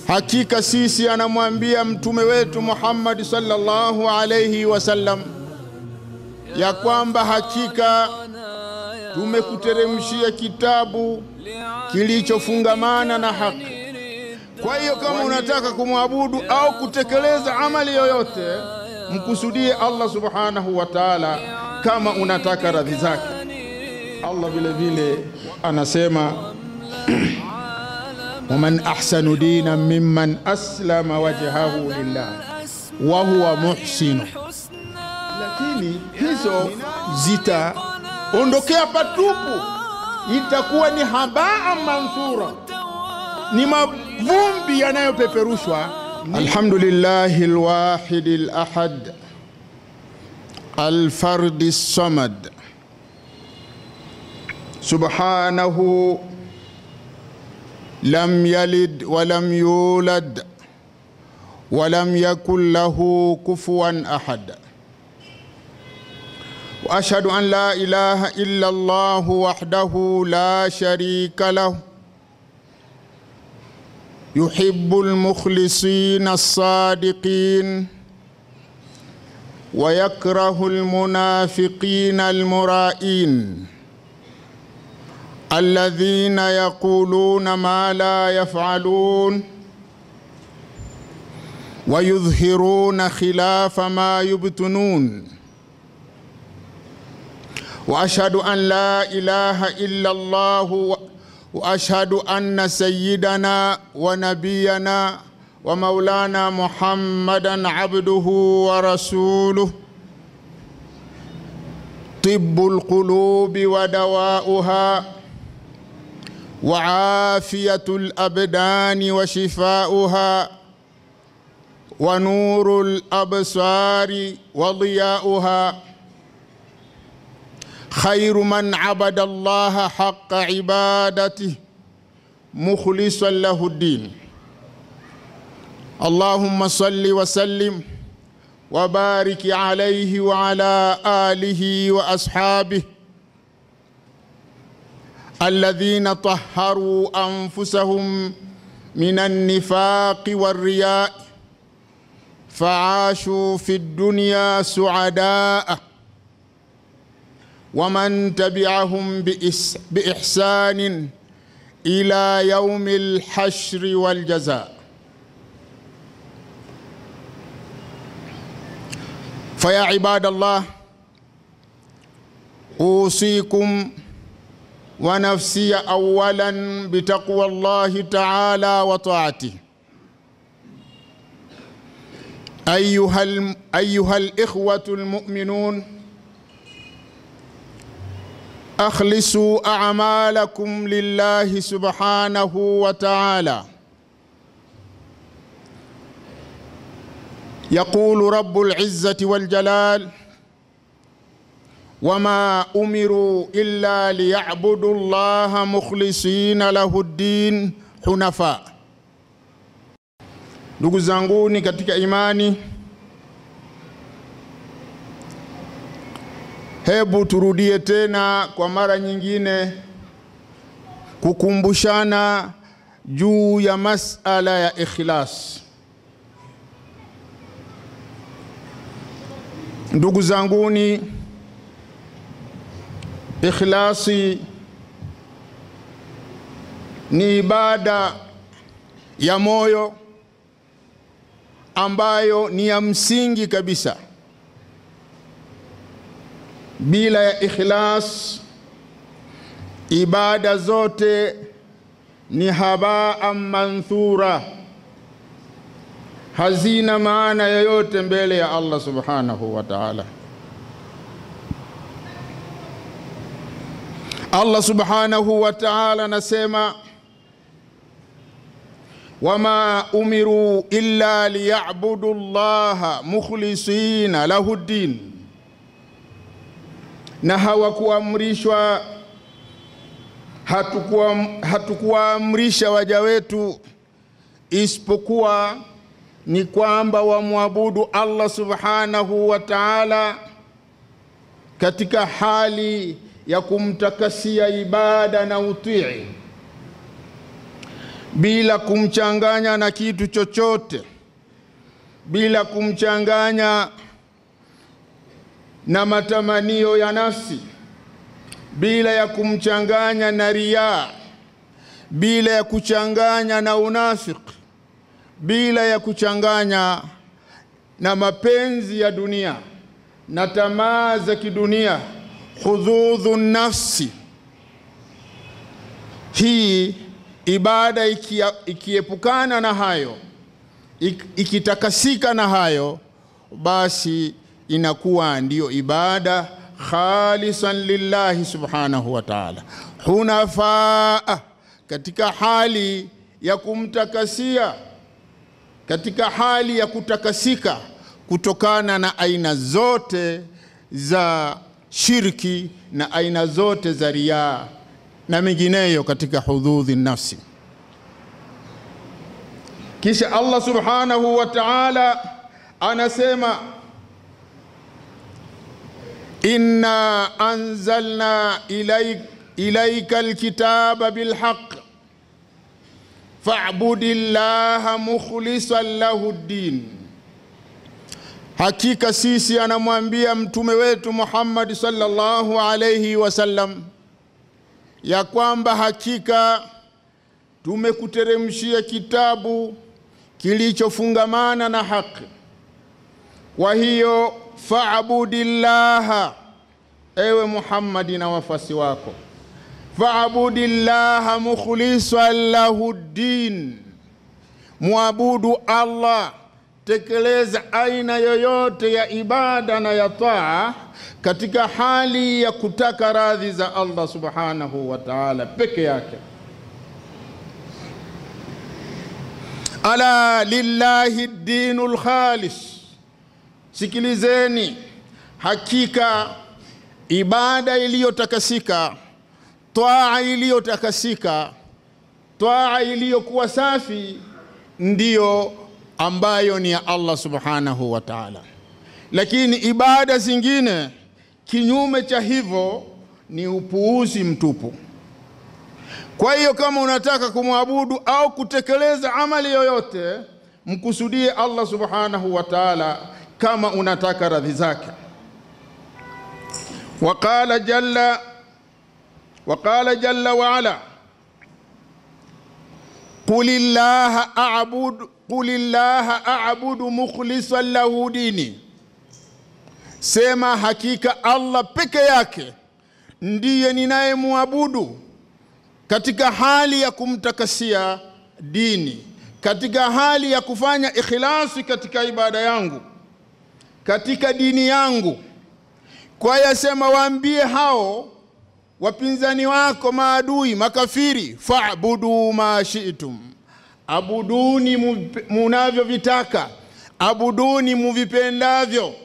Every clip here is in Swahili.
Hakika sisi, anamwambia mtume wetu Muhammad sallallahu alayhi wasallam, ya kwamba hakika tumekuteremshia kitabu kilichofungamana na haki. Kwa hiyo kama unataka kumwabudu au kutekeleza amali yoyote, mkusudie Allah subhanahu wa ta'ala, kama unataka radhi zake. Allah vile vile anasema waman ahsanu dina mimman aslama wajhahu lillah wa huwa muhsinu. Lakini hizo zitaondokea patupu, itakuwa ni habaa manthura, ni mavumbi yanayopeperushwa. Alhamdulillahi alwahidi alahad alfardi samad subhanahu lam yalid walam yulad walam yakun lahu kufuwan ahad واشهد ان لا اله الا الله وحده لا شريك له يحب المخلصين الصادقين ويكره المنافقين المرائين الذين يقولون ما لا يفعلون ويظهرون خلاف ما يبطنون واشهد ان لا اله الا الله واشهد ان سيدنا ونبينا ومولانا محمدا عبده ورسوله طب القلوب ودواؤها وعافيه الابدان وشفاؤها ونور الابصار وضياؤها خير من عبد الله حق عبادته مخلصا له الدين اللهم صل وسلم وبارك عليه وعلى اله واصحابه الذين طهروا انفسهم من النفاق والرياء فعاشوا في الدنيا سعداء ومن تبعهم باحسان الى يوم الحشر والجزاء فيا عباد الله اوصيكم ونفسي اولا بتقوى الله تعالى وطاعته ايها ايها الاخوه المؤمنون اخلصوا اعمالكم لله سبحانه وتعالى يقول رب العزه والجلال وما امروا الا ليعبدوا الله مخلصين له الدين حنفاء ndugu zanguni katika imani hebu turudie tena kwa mara nyingine kukumbushana juu ya masala ya ikhlas ndugu zanguni ikhlasi ni ibada ya moyo ambayo ni ya msingi kabisa bila ya ikhlas ibada zote ni habaa manthura hazina maana yoyote mbele ya Allah subhanahu wa ta'ala Allah subhanahu wa ta'ala anasema wama umiru illa liyabudu llaha mukhlisina lahu ddin, na hawakuamrishwa hatukuwaamrisha waja wetu isipokuwa ni kwamba wamwabudu Allah subhanahu wa ta'ala katika hali ya kumtakasia ibada na utii bila kumchanganya na kitu chochote, bila kumchanganya na matamanio ya nafsi, bila ya kumchanganya na riaa, bila ya kuchanganya na unafiki, bila ya kuchanganya na mapenzi ya dunia na tamaa za kidunia, hudhudhu nafsi. Hii ibada ikiepukana na hayo, ikitakasika na hayo, basi inakuwa ndiyo ibada khalisan lillahi subhanahu wa ta'ala, hunafaa, katika hali ya kumtakasia, katika hali ya kutakasika kutokana na aina zote za shirki na aina zote za riaa na mengineyo katika hududhi nafsi. Kisha Allah subhanahu wa ta'ala anasema inna anzalna ilaik, ilaika alkitaba bilhaq fa'budi llaha mukhlisan lahu ddin Hakika sisi, anamwambia mtume wetu Muhammad sallallahu alayhi wasallam, ya kwamba hakika tumekuteremshia kitabu kilichofungamana na haki. Kwa hiyo faabudillaha, ewe Muhammadi na wafasi wako, faabudillaha mukhlisan lahu ddin, mwabudu Allah tekeleza aina yoyote ya ibada na ya taa katika hali ya kutaka radhi za Allah subhanahu wa ta'ala peke yake. Ala lillahi dinul khalis, sikilizeni, hakika ibada iliyotakasika, taa iliyotakasika, taa iliyokuwa safi ndiyo ambayo ni ya Allah subhanahu wa ta'ala. Lakini ibada zingine kinyume cha hivyo ni upuuzi mtupu. Kwa hiyo kama unataka kumwabudu au kutekeleza amali yoyote, mkusudie Allah subhanahu wa ta'ala kama unataka radhi zake. Waqala jalla waqala jalla wa ala qul illaha a'budu qul illaha a'budu mukhlisan lahu dini, sema hakika Allah peke yake ndiye ninayemwabudu katika hali ya kumtakasia dini, katika hali ya kufanya ikhlasi katika ibada yangu, katika dini yangu. Kwa yasema, waambie hao wapinzani wako, maadui, makafiri, fa'budu ma shi'tum abuduni munavyovitaka, abuduni muvipendavyo.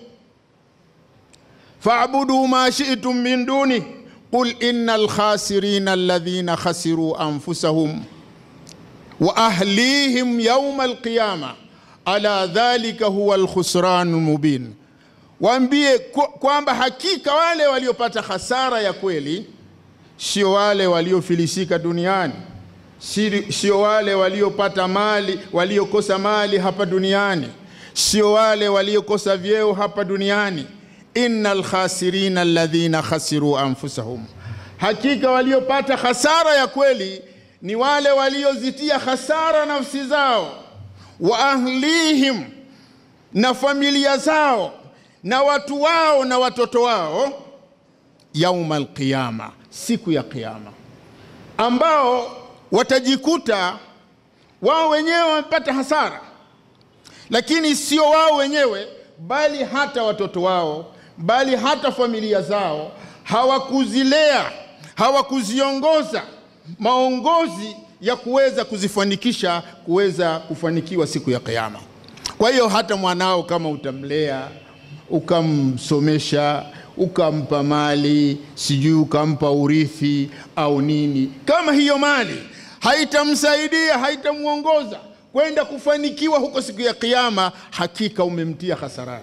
faabudu ma shi'tum min duni qul innal khasirina alladhina khasiru anfusahum wa ahlihim yawma alqiyama ala dhalika huwa alkhusranu mubin, waambie kwamba hakika wale waliopata hasara ya kweli sio wale waliofilisika duniani sio wale waliopata mali waliokosa mali hapa duniani, sio wale waliokosa vyeo hapa duniani. innal khasirina alladhina khasiru anfusahum, hakika waliopata hasara ya kweli ni wale waliozitia hasara nafsi zao, wa ahlihim, na familia zao na watu wao na watoto wao, yauma alqiyama, siku ya Kiyama, ambao watajikuta wao wenyewe wamepata hasara, lakini sio wao wenyewe, bali hata watoto wao, bali hata familia zao hawakuzilea, hawakuziongoza maongozi ya kuweza kuzifanikisha kuweza kufanikiwa siku ya Kiyama. Kwa hiyo hata mwanao kama utamlea ukamsomesha ukampa mali sijui ukampa urithi au nini, kama hiyo mali haitamsaidia haitamwongoza kwenda kufanikiwa huko siku ya Kiyama, hakika umemtia hasarani.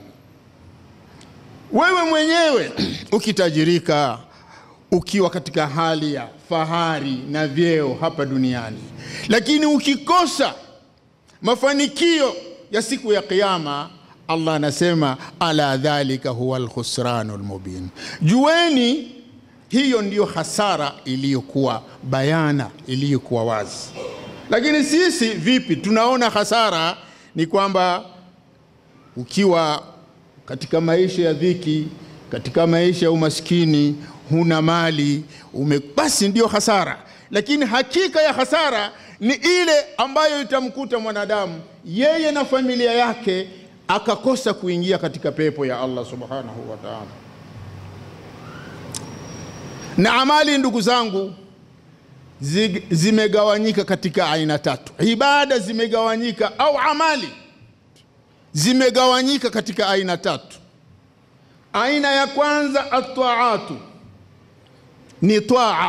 Wewe mwenyewe ukitajirika, ukiwa katika hali ya fahari na vyeo hapa duniani, lakini ukikosa mafanikio ya siku ya Kiyama, Allah anasema ala dhalika huwa alkhusranu almubin, jueni hiyo ndiyo hasara iliyokuwa bayana, iliyokuwa wazi. Lakini sisi vipi tunaona hasara? Ni kwamba ukiwa katika maisha ya dhiki, katika maisha ya umaskini, huna mali ume, basi ndiyo hasara. Lakini hakika ya hasara ni ile ambayo itamkuta mwanadamu yeye na familia yake akakosa kuingia katika pepo ya Allah subhanahu wa ta'ala. Na amali, ndugu zangu, zimegawanyika katika aina tatu. Ibada zimegawanyika au amali zimegawanyika katika aina tatu. Aina ya kwanza ataatu, ni taa.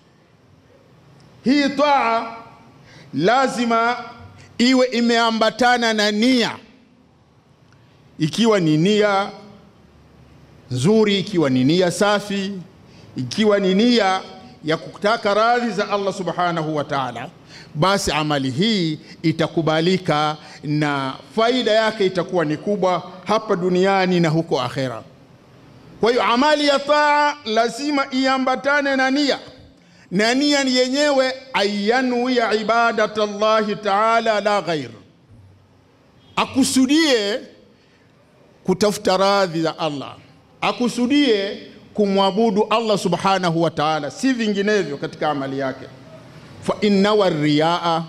Hii taa lazima iwe imeambatana na nia, ikiwa ni nia nzuri, ikiwa ni nia safi, ikiwa ni nia ya kutaka radhi za Allah subhanahu wa ta'ala, basi amali hii itakubalika na faida yake itakuwa ni kubwa hapa duniani na huko akhera. Kwa hiyo amali ya taa lazima iambatane na nia, na nia yenyewe ayanuya ibadat Allahi taala la ghair, akusudie kutafuta radhi za Allah, akusudie kumwabudu Allah subhanahu wa ta'ala, si vinginevyo katika amali yake. fa innawa riyaa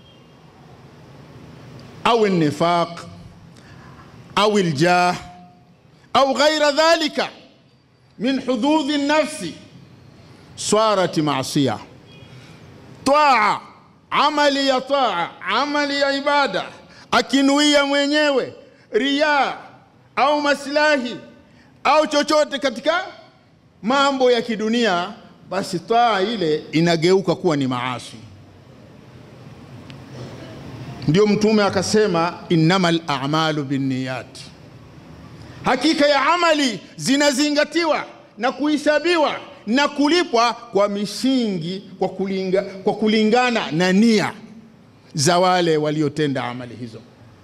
au nifaq au ljah au ghaira dhalika min hududhi nafsi swarat maasiya. Taa, amali ya taa, amali ya ibada, akinuia mwenyewe riyaa au maslahi au chochote katika mambo ya kidunia, basi taa ile inageuka kuwa ni maasi. Ndio Mtume akasema innamal a'malu binniyat, hakika ya amali zinazingatiwa na kuhesabiwa na kulipwa kwa misingi, kwa, kulinga, kwa kulingana na nia za wale waliotenda amali hizo,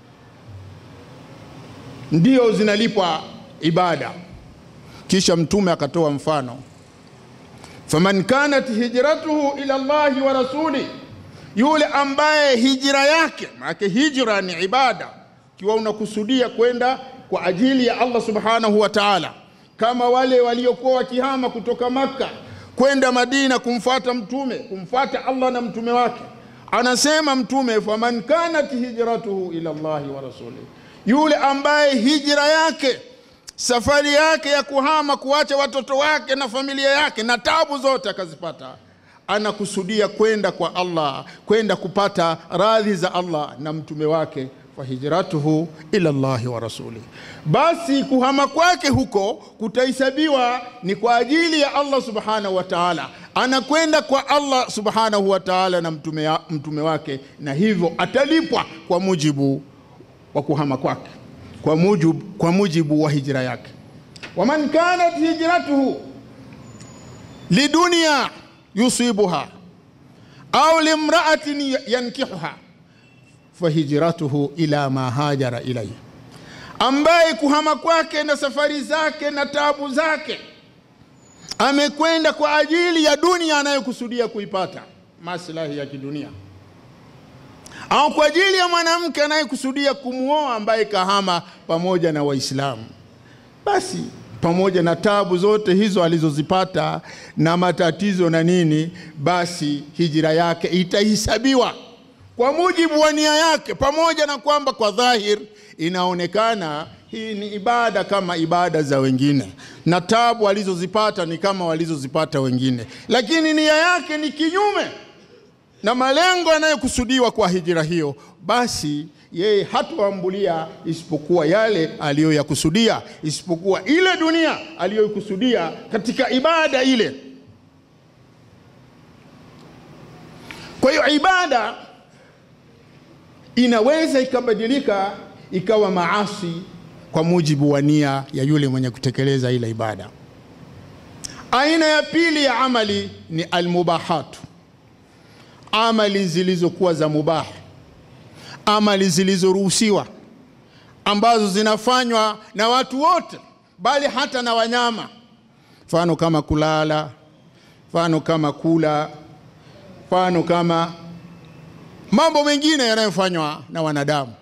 ndio zinalipwa ibada. Kisha Mtume akatoa mfano, faman kanat hijratuhu ila Allahi wa rasuli, yule ambaye hijra yake, maana hijra ni ibada, ikiwa unakusudia kwenda kwa ajili ya Allah subhanahu wa ta'ala, kama wale waliokuwa wakihama kutoka Makka kwenda Madina kumfuata Mtume, kumfuata Allah na mtume wake. Anasema Mtume, faman kanat hijratuhu ila Allahi wa rasuli, yule ambaye hijra yake safari yake ya kuhama kuacha watoto wake na familia yake na tabu zote akazipata, anakusudia kwenda kwa Allah, kwenda kupata radhi za Allah na mtume wake, fahijratuhu ila Allahi wa rasuli, basi kuhama kwake huko kutahesabiwa ni kwa ajili ya Allah subhanahu wa ta'ala. Anakwenda kwa Allah subhanahu wa ta'ala na mtume, mtume wake, na hivyo atalipwa kwa mujibu wa kuhama kwake kwa mujibu, kwa mujibu wa hijra yake. waman kanat hijratuhu lidunya yusibuha au limraatin yankihuha fahijratuhu ila ma hajara ilayhi, ambaye kuhama kwake na safari zake na tabu zake amekwenda kwa ajili ya dunia anayokusudia kuipata, maslahi ya kidunia au kwa ajili ya mwanamke anayekusudia kumwoa ambaye kahama pamoja na Waislamu, basi pamoja na tabu zote hizo alizozipata na matatizo na nini, basi hijira yake itahesabiwa kwa mujibu wa nia yake, pamoja na kwamba kwa dhahir inaonekana hii ni ibada kama ibada za wengine na tabu alizozipata ni kama walizozipata wengine, lakini nia yake ni kinyume na malengo yanayokusudiwa kwa hijira hiyo, basi yeye hatoambulia isipokuwa yale aliyoyakusudia, isipokuwa ile dunia aliyoikusudia katika ibada ile. Kwa hiyo ibada inaweza ikabadilika ikawa maasi kwa mujibu wa nia ya yule mwenye kutekeleza ile ibada, Aina ya pili ya amali ni almubahatu, amali zilizokuwa za mubah, amali zilizoruhusiwa, ambazo zinafanywa na watu wote, bali hata na wanyama, mfano kama kulala, mfano kama kula, mfano kama mambo mengine yanayofanywa na wanadamu.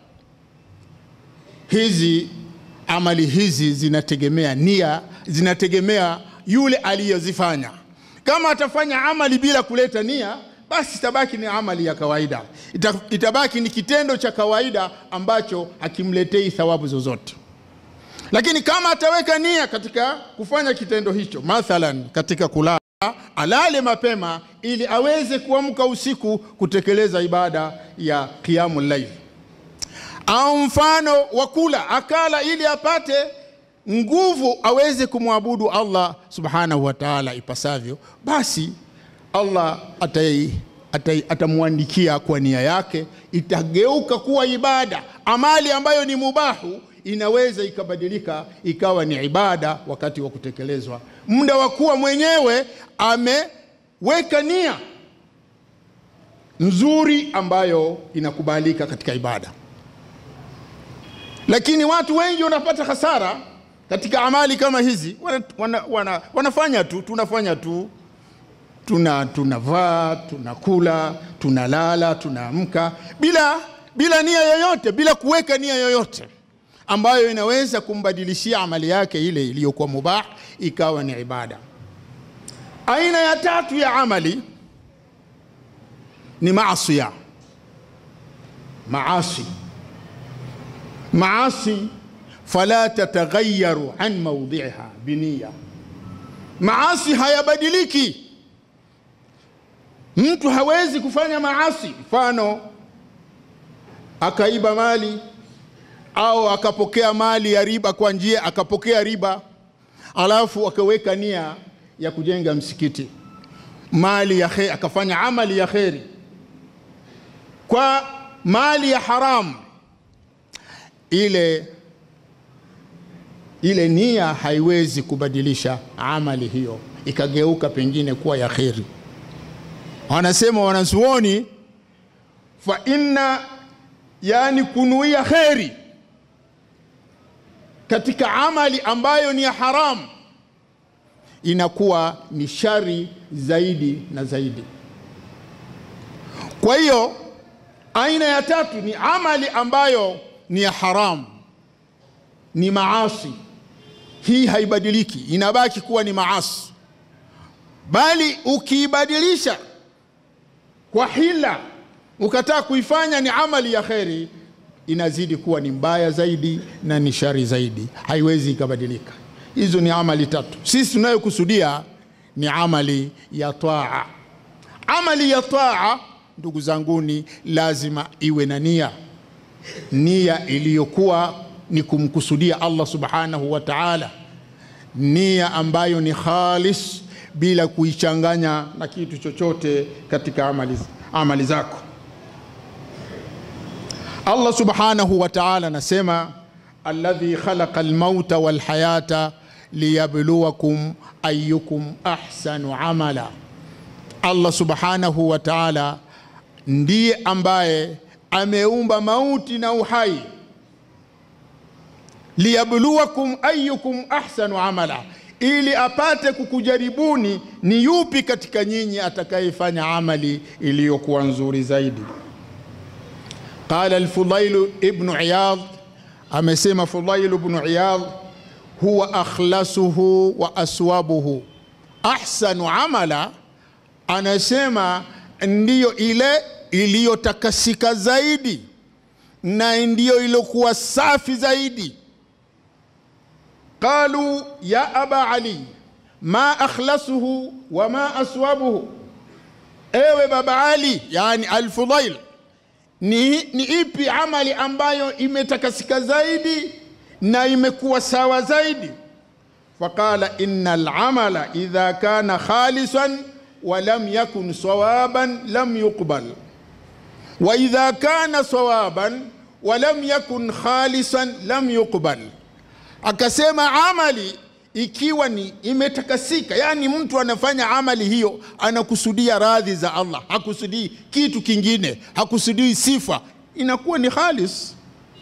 Hizi amali hizi zinategemea nia, zinategemea yule aliyozifanya. Kama atafanya amali bila kuleta nia, basi itabaki ni amali ya kawaida, Ita, itabaki ni kitendo cha kawaida ambacho hakimletei thawabu zozote. Lakini kama ataweka nia katika kufanya kitendo hicho, mathalan katika kulala, alale mapema ili aweze kuamka usiku kutekeleza ibada ya qiyamul layl, au mfano wa kula, akala ili apate nguvu aweze kumwabudu Allah subhanahu wa ta'ala ipasavyo, basi Allah atai, atai, atamwandikia kwa nia yake, itageuka kuwa ibada. Amali ambayo ni mubahu inaweza ikabadilika ikawa ni ibada wakati wa kutekelezwa, muda wa kuwa mwenyewe ameweka nia nzuri ambayo inakubalika katika ibada. Lakini watu wengi wanapata hasara katika amali kama hizi, wana, wana, wana, wanafanya tu, tunafanya tu, tuna tunavaa, tunakula, tunalala, tunaamka bila bila nia yoyote, bila kuweka nia yoyote ambayo inaweza kumbadilishia amali yake ile iliyokuwa mubah ikawa ni ibada. Aina ya tatu ya amali ni maasiya, maasi, maasi fala tataghayaru an maudhiha biniya, maasi hayabadiliki. Mtu hawezi kufanya maasi, mfano akaiba mali au akapokea mali ya riba kwa njia, akapokea riba alafu akaweka nia ya kujenga msikiti, mali ya kheri, akafanya amali ya kheri kwa mali ya haramu, ile ile nia haiwezi kubadilisha amali hiyo ikageuka pengine kuwa ya kheri. Wanasema wanazuoni, fa inna, yani kunuia kheri katika amali ambayo ni ya haramu inakuwa ni shari zaidi na zaidi. Kwa hiyo aina ya tatu ni amali ambayo ni ya haramu, ni maasi. Hii haibadiliki, inabaki kuwa ni maasi, bali ukiibadilisha kwa hila, ukataa kuifanya ni amali ya kheri, inazidi kuwa ni mbaya zaidi na ni shari zaidi, haiwezi ikabadilika. Hizo ni amali tatu. Sisi tunayokusudia ni amali ya taa. Amali ya taa, ndugu zanguni, lazima iwe na nia, nia iliyokuwa ni kumkusudia Allah subhanahu wa ta'ala, nia ambayo ni khalis bila kuichanganya na kitu chochote katika amali, amali zako. Allah subhanahu wa ta'ala anasema alladhi khalaqa almauta walhayata liyabluwakum ayyukum ahsanu amala. Allah subhanahu wa ta'ala ndiye ambaye ameumba mauti na uhai, liyabluwakum ayyukum ahsanu amala, ili apate kukujaribuni ni yupi katika nyinyi atakayefanya amali iliyokuwa nzuri zaidi. Qala al-Fudail ibn Iyad, amesema Fudail ibn Iyad, huwa akhlasuhu wa aswabuhu ahsanu amala, anasema ndiyo ile iliyotakasika zaidi na ndiyo iliyokuwa safi zaidi. Qalu ya aba Ali ma akhlasuhu wa ma aswabuhu, ewe baba Ali, yani al-Fudail ni, ni ipi amali ambayo imetakasika zaidi na imekuwa sawa zaidi? Faqala inna al-amala idha kana khalisan wa lam yakun sawaban lam yuqbal wa idha kana sawaban wa lam yakun khalisan lam yuqbal. Akasema amali ikiwa ni imetakasika, yani mtu anafanya amali hiyo anakusudia radhi za Allah, hakusudii kitu kingine, hakusudii sifa, inakuwa ni khalis.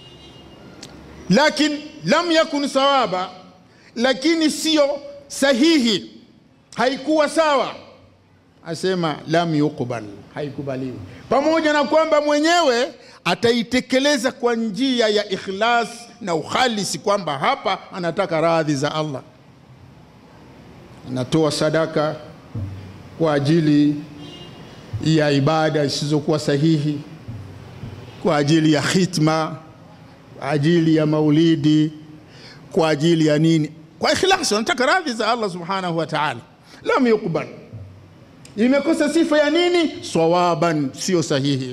Lakin lam yakun sawaba, lakini sio sahihi, haikuwa sawa, asema lam yuqbal, haikubaliwi, pamoja na kwamba mwenyewe ataitekeleza kwa njia ya ikhlas na ukhalisi, kwamba hapa anataka radhi za Allah, anatoa sadaka kwa ajili ya ibada zisizokuwa sahihi, kwa ajili ya khitma, kwa ajili ya maulidi, kwa ajili ya nini, kwa ikhlas, anataka radhi za Allah subhanahu wa ta'ala. Lam yuqbal, imekosa sifa ya nini? Sawaban, sio sahihi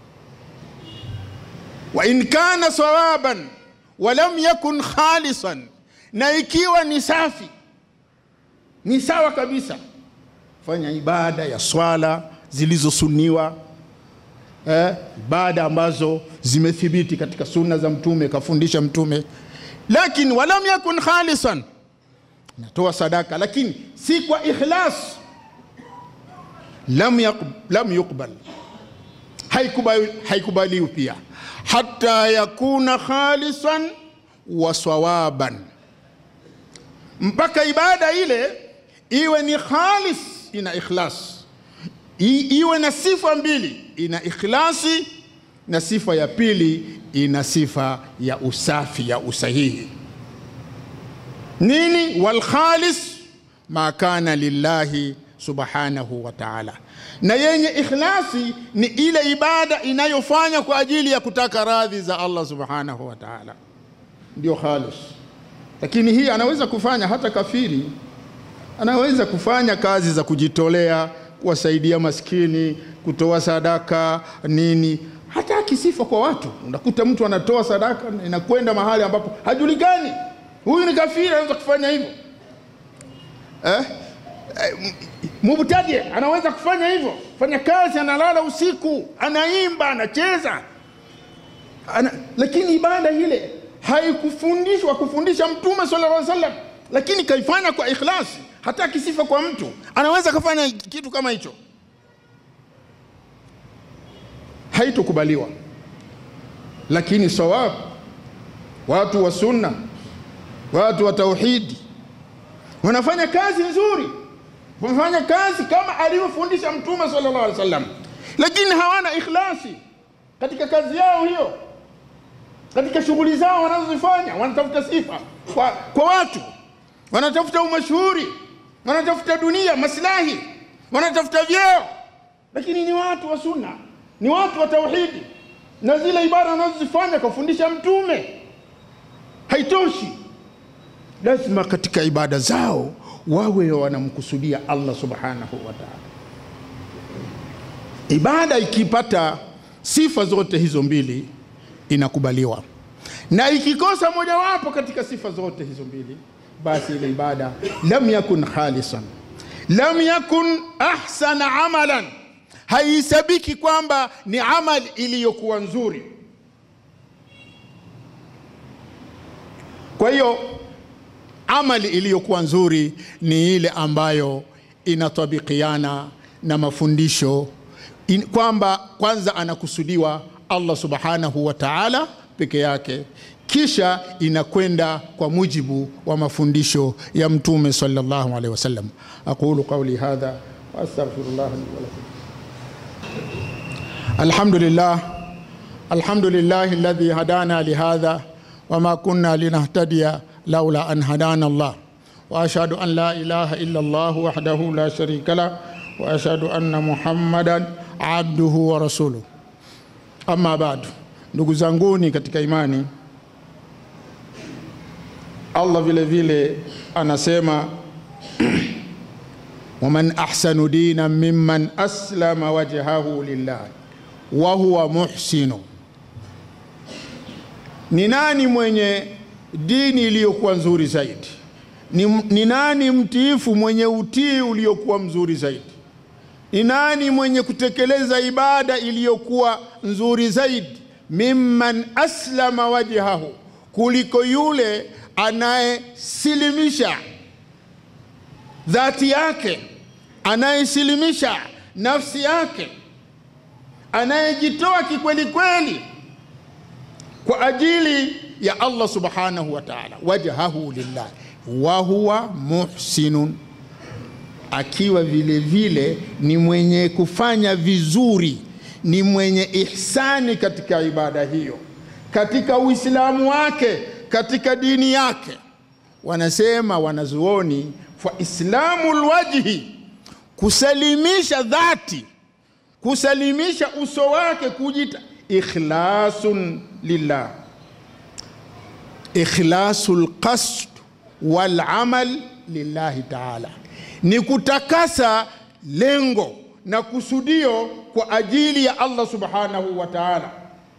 wa in kana sawaban wa lam yakun khalisan, na ikiwa ni safi ni sawa kabisa, fanya ibada ya swala zilizosuniwa eh, ibada ambazo zimethibiti katika sunna za Mtume, kafundisha Mtume, lakini walam yakun khalisan, natoa sadaka lakini si kwa ikhlas, lam, yaqb, lam yuqbal, haikubaliwi haikubali pia hata yakuna khalisan wa sawaban, mpaka ibada ile iwe ni khalis, ina ikhlas, I, iwe na sifa mbili, ina ikhlasi na sifa ya pili ina sifa ya usafi ya usahihi. Nini? wal khalis ma kana lillahi subhanahu wa ta'ala, na yenye ikhlasi ni ile ibada inayofanya kwa ajili ya kutaka radhi za Allah subhanahu wa ta'ala, ndio khalis. Lakini hii anaweza kufanya hata kafiri, anaweza kufanya kazi za kujitolea, kuwasaidia maskini, kutoa sadaka nini, hata akisifa kwa watu. Unakuta mtu anatoa sadaka inakwenda mahali ambapo hajulikani, huyu ni kafiri, anaweza kufanya hivyo eh? Mubtadi anaweza kufanya hivyo, fanya kazi, analala usiku, anaimba, anacheza ana, lakini ibada ile haikufundishwa kufundisha Mtume sallallahu alaihi wasallam, lakini kaifanya kwa ikhlasi. Hata akisifa kwa mtu anaweza kafanya kitu kama hicho, haitokubaliwa. Lakini sawabu, watu wa sunna, watu wa tauhidi wanafanya kazi nzuri wamefanya kazi kama alivyofundisha Mtume sallallahu alaihi wasallam, lakini hawana ikhlasi katika kazi yao hiyo, katika shughuli zao wanazozifanya. Wanatafuta sifa kwa, kwa watu, wanatafuta umashuhuri, wanatafuta dunia, maslahi, wanatafuta vyeo, lakini ni watu wa sunna, ni watu wa tauhidi, na zile ibada wanazozifanya kufundisha Mtume haitoshi. Lazima katika ibada zao wawe wanamkusudia Allah subhanahu wa ta'ala. Ibada ikipata sifa zote hizo mbili inakubaliwa, na ikikosa mojawapo katika sifa zote hizo mbili, basi ile ibada lam yakun khalisan, lam yakun ahsana amalan, haisabiki kwamba ni amali iliyokuwa nzuri. Kwa hiyo amali iliyokuwa nzuri ni ile ambayo inatabikiana na mafundisho in, kwamba kwanza anakusudiwa Allah subhanahu wa ta'ala peke yake, kisha inakwenda kwa mujibu wa mafundisho ya Mtume sallallahu alaihi wasallam. aqulu qawli hadha wa astaghfirullah li wa lakum. Alhamdulillah, alhamdulillah alladhi hadana lihadha wama kunna linahtadiya laula an hadana Allah wa ashhadu an la ilaha illa Allah wahdahu la sharika lah wa ashhadu anna Muhammadan abduhu wa rasuluh. Amma ba'du, ndugu zanguni katika imani, Allah vile vile anasema waman ahsanu dinan mimman aslama wajhahu lillah wa huwa muhsinu, ni nani mwenye dini iliyokuwa nzuri zaidi? Ni, ni nani mtiifu mwenye utii uliokuwa mzuri zaidi? Ni nani mwenye kutekeleza ibada iliyokuwa nzuri zaidi? Mimman aslama wajhahu, kuliko yule anayesilimisha dhati yake, anayesilimisha nafsi yake, anayejitoa kikweli kweli kwa ajili ya Allah subhanahu wa ta'ala, wajhahu lillah wa huwa muhsinun, akiwa vile vile ni mwenye kufanya vizuri, ni mwenye ihsani katika ibada hiyo, katika Uislamu wake, katika dini yake. Wanasema wanazuoni, fa islamu lwajhi, kusalimisha dhati, kusalimisha uso wake, kujita ikhlasun lillah, ikhlasu lqasd walamal lillahi taala, ni kutakasa lengo na kusudio kwa ajili ya Allah subhanahu wa taala.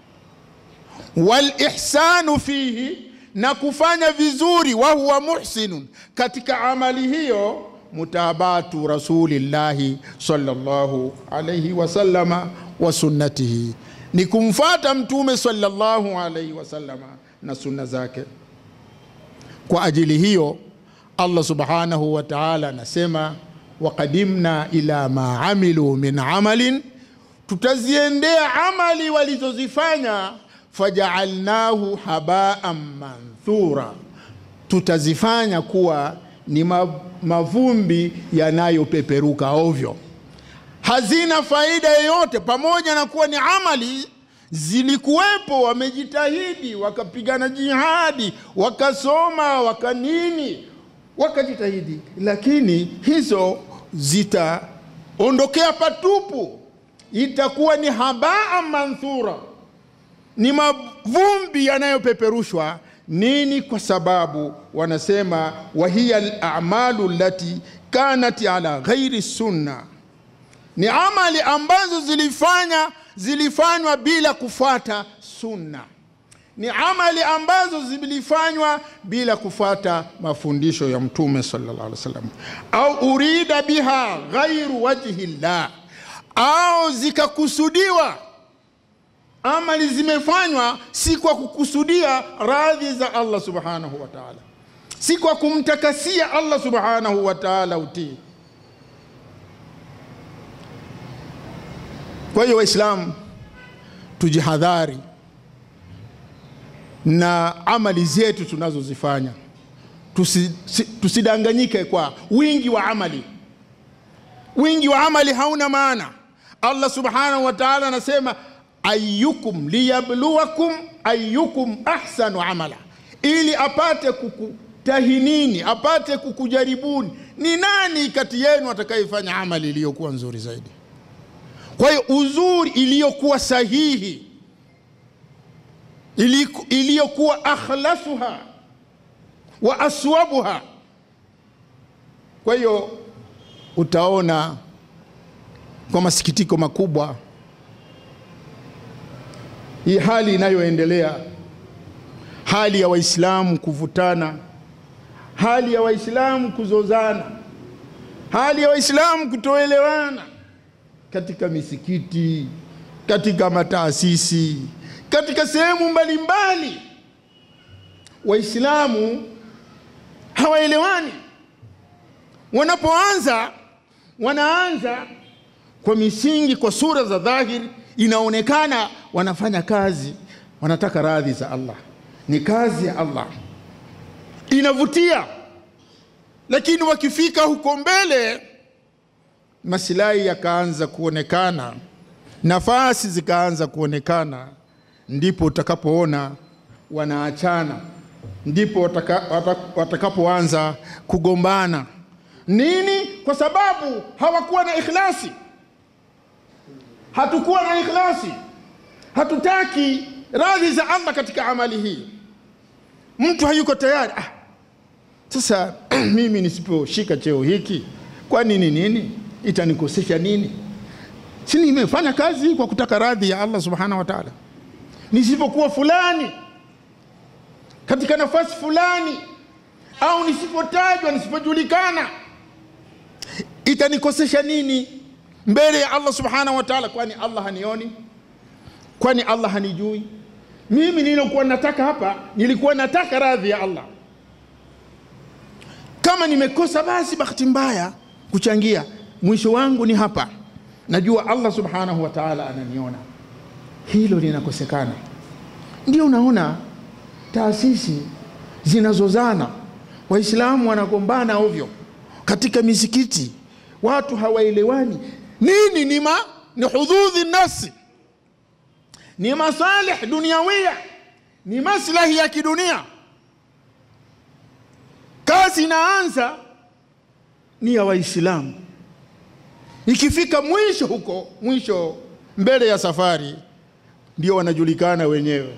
Walihsanu fihi, na kufanya vizuri, wa huwa muhsinun, katika amali hiyo mutabatu rasulillahi sallallahu alayhi wasallama wa sunnatihi, ni kumfata mtume sallallahu alayhi wasallama na sunna zake. Kwa ajili hiyo Allah subhanahu wa ta'ala anasema waqadimna ila ma amilu min amalin, tutaziendea amali walizozifanya, fajaalnahu habaan manthura, tutazifanya kuwa ni mavumbi yanayopeperuka ovyo, hazina faida yoyote, pamoja na kuwa ni amali zilikuwepo, wamejitahidi, wakapigana jihadi, wakasoma, wakanini, wakajitahidi, lakini hizo zitaondokea patupu, itakuwa ni habaa manthura, ni mavumbi yanayopeperushwa. Nini? Kwa sababu wanasema wahiya alamalu lati kanat ala ghairi sunna, ni amali ambazo zilifanya zilifanywa bila kufuata sunna, ni amali ambazo zilifanywa bila kufuata mafundisho ya Mtume sallallahu alaihi wasallam, au urida biha ghairu wajhi llah, au zikakusudiwa amali zimefanywa si kwa kukusudia radhi za Allah subhanahu wa ta'ala, si kwa kumtakasia Allah subhanahu wa ta'ala utii. Kwa hiyo Waislamu, tujihadhari na amali zetu tunazozifanya, tusi, tusidanganyike kwa wingi wa amali. Wingi wa amali hauna maana. Allah subhanahu wa ta'ala anasema ayyukum liyabluwakum ayyukum ahsanu amala, ili apate kukutahinini, apate kukujaribuni, ni nani kati yenu atakayefanya amali iliyokuwa nzuri zaidi. Kwa hiyo uzuri iliyokuwa sahihi, iliyokuwa akhlasuha wa aswabuha. Kwa hiyo utaona kwa masikitiko makubwa hii hali inayoendelea, hali ya Waislamu kuvutana, hali ya Waislamu kuzozana, hali ya Waislamu kutoelewana katika misikiti, katika mataasisi, katika sehemu mbalimbali, Waislamu hawaelewani. Wanapoanza wanaanza kwa misingi, kwa sura za dhahiri, inaonekana wanafanya kazi, wanataka radhi za Allah, ni kazi ya Allah, inavutia. Lakini wakifika huko mbele, masilahi yakaanza kuonekana, nafasi zikaanza kuonekana, ndipo utakapoona wanaachana, ndipo watakapoanza wataka kugombana. Nini? Kwa sababu hawakuwa na ikhlasi. Hatukuwa na ikhlasi, hatutaki radhi za Allah katika amali hii. Mtu hayuko tayari. Ah, sasa mimi nisiposhika cheo hiki, kwa nini? Nini itanikosesha nini? Si nimefanya kazi kwa kutaka radhi ya Allah subhanahu wa ta'ala. Nisipokuwa fulani katika nafasi fulani, au nisipotajwa, nisipojulikana, itanikosesha nini mbele ya Allah subhanahu wa ta'ala? Kwani Allah hanioni? Kwani Allah hanijui? Mimi nilikuwa nataka hapa, nilikuwa nataka radhi ya Allah. Kama nimekosa basi bahati mbaya kuchangia, mwisho wangu ni hapa, najua Allah subhanahu wa ta'ala ananiona. Hilo linakosekana, ndio unaona taasisi zinazozana, Waislamu wanagombana ovyo katika misikiti, watu hawaelewani. Nini? Ni ma ni hududhi nafsi, ni masalih dunyawia, ni maslahi ya kidunia. Kazi inaanza ni ya Waislamu, ikifika mwisho huko mwisho, mbele ya safari, ndio wanajulikana wenyewe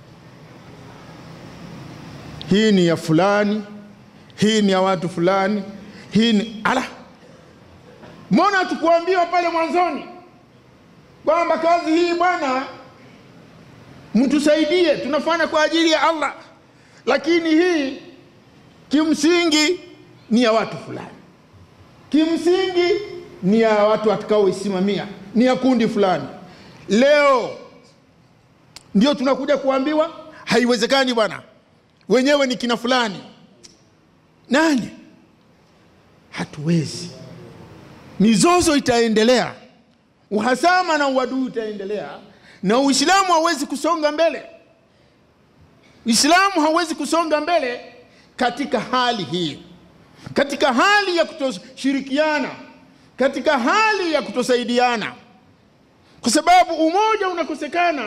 hii ni ya fulani, hii ni ya watu fulani, hii ni ala. Mbona tukuambiwa pale mwanzoni kwamba kazi hii bwana, mtusaidie, tunafanya kwa ajili ya Allah, lakini hii kimsingi ni ya watu fulani, kimsingi ni ya watu watakaoisimamia, ni ya kundi fulani. Leo ndio tunakuja kuambiwa haiwezekani bwana wenyewe ni kina fulani nani. Hatuwezi, mizozo itaendelea, uhasama na uadui utaendelea, na Uislamu hauwezi kusonga mbele. Uislamu hauwezi kusonga mbele katika hali hii, katika hali ya kutoshirikiana, katika hali ya kutosaidiana, kwa sababu umoja unakosekana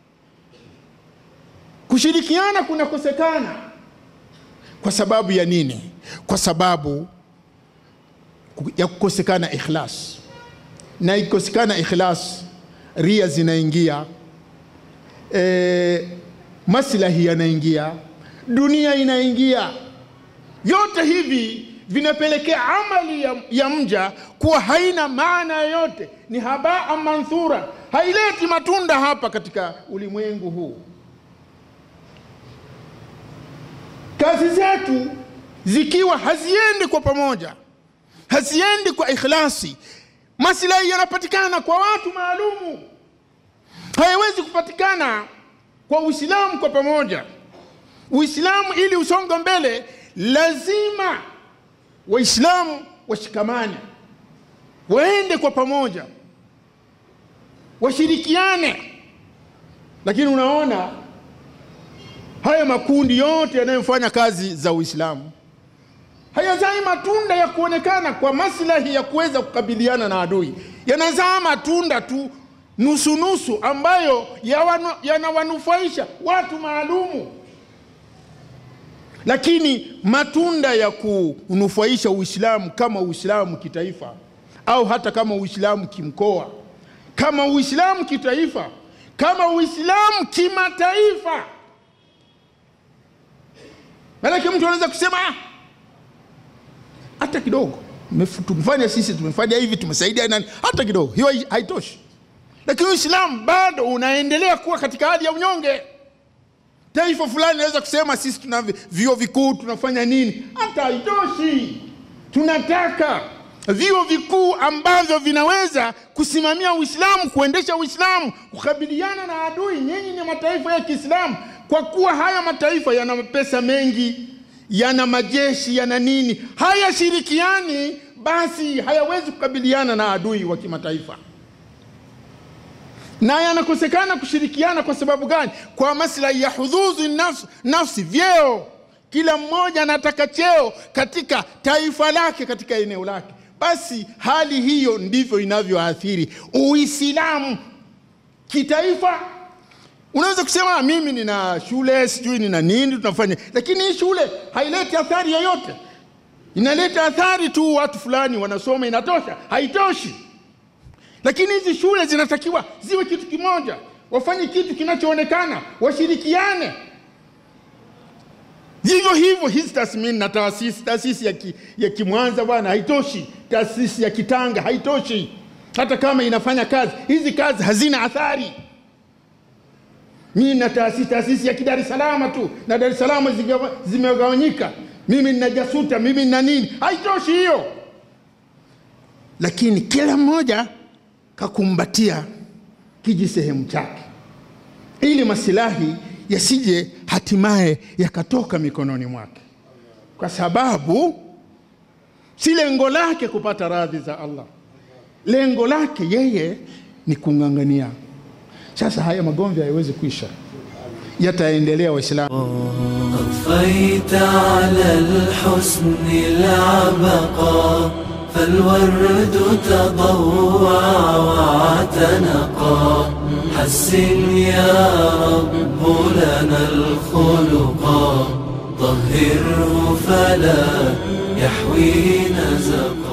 kushirikiana kunakosekana. Kwa sababu ya nini? Kwa sababu ya kukosekana ikhlas, na ikikosekana ikhlas, ria zinaingia, e, maslahi yanaingia, dunia inaingia. Vyote hivi vinapelekea amali ya, ya mja kuwa haina maana yoyote, ni habaa manthura, haileti matunda hapa katika ulimwengu huu. kazi zetu zikiwa haziendi kwa pamoja, haziendi kwa ikhlasi, maslahi yanapatikana kwa watu maalumu, hayawezi kupatikana kwa Uislamu kwa pamoja. Uislamu ili usonge mbele, lazima Waislamu washikamane, waende kwa pamoja, washirikiane. Lakini unaona haya makundi yote yanayofanya kazi za Uislamu hayazai matunda ya kuonekana kwa maslahi ya kuweza kukabiliana na adui, yanazaa matunda tu nusunusu ambayo yanawanufaisha watu maalumu, lakini matunda ya kunufaisha Uislamu kama Uislamu kitaifa au hata kama Uislamu kimkoa, kama Uislamu kitaifa, kama Uislamu kimataifa Maanake mtu anaweza kusema hata kidogo tumefanya sisi, tumefanya hivi, tumesaidia nani, hata kidogo, hiyo haitoshi. Lakini Uislamu bado unaendelea kuwa katika hali ya unyonge. Taifa fulani linaweza kusema sisi tuna vyuo vikuu, tunafanya nini, hata haitoshi. Tunataka vyuo vikuu ambavyo vinaweza kusimamia Uislamu, kuendesha Uislamu, kukabiliana na adui. Nyinyi ni mataifa ya Kiislamu kwa kuwa haya mataifa yana pesa mengi, yana majeshi, yana nini, hayashirikiani, basi hayawezi kukabiliana na adui wa kimataifa. Na yanakosekana kushirikiana kwa sababu gani? Kwa maslahi ya hududhi nafsi, nafsi, vyeo. Kila mmoja anataka cheo katika taifa lake, katika eneo lake. Basi hali hiyo ndivyo inavyoathiri Uislamu kitaifa. Unaweza kusema mimi nina shule sijui nina nini tunafanya, lakini hii shule haileti athari yoyote. Inaleta athari tu, watu fulani wanasoma, inatosha? Haitoshi. Lakini hizi shule zinatakiwa ziwe kitu kimoja, wafanye kitu kinachoonekana, washirikiane. Vivyo hivyo hizi tathmini na taasisi, taasisi ya, ki, ya Kimwanza bwana haitoshi, taasisi ya Kitanga haitoshi. Hata kama inafanya kazi, hizi kazi hazina athari. Mimi na taasisi taasisi ya Dar es Salaam tu na Dar es Salaam zimegawanyika, mimi nina Jasuta, mimi nina nini, haitoshi hiyo. Lakini kila mmoja kakumbatia kiji sehemu chake, ili masilahi yasije hatimaye yakatoka mikononi mwake, kwa sababu si lengo lake kupata radhi za Allah, lengo lake yeye ni kung'ang'ania. Sasa haya magomvi hayawezi kuisha, yataendelea. Waislamu, أضفيت على الحسن العبقى فالورد تضوع واعتنقا حسن يا رب لنا الخلقا طهره فلا يحوي نزقا